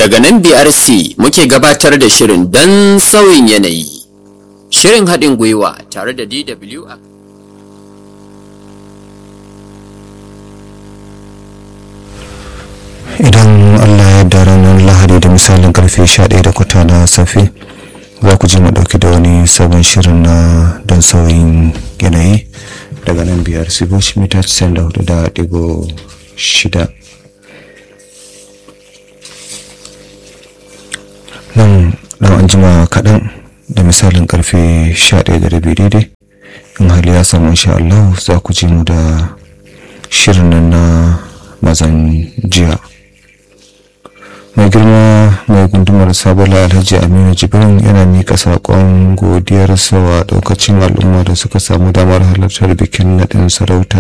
Daga nan BRC muke gabatar da shirin don sauyin yanayi. Shirin haɗin gwiwa tare da DW a idan allah ya da ranar lahadi da misalin karfe 11 da kwata na safe za ku ji mu dauki da wani sabon shirin na don sauyin yanayi daga nan biyar sibosh mita 94 da digo shida nan dan an jima kaɗan da misalin karfe 11 da rabi daidai in hali ya samu insha Allah za ku ji mu da shirin nan na mazan jiya mai girma mai gundumar sabala alhaji aminu jibrin yana mika saƙon godiyarsa wa ɗaukacin al'umma da suka samu damar halartar bikin naɗin sarauta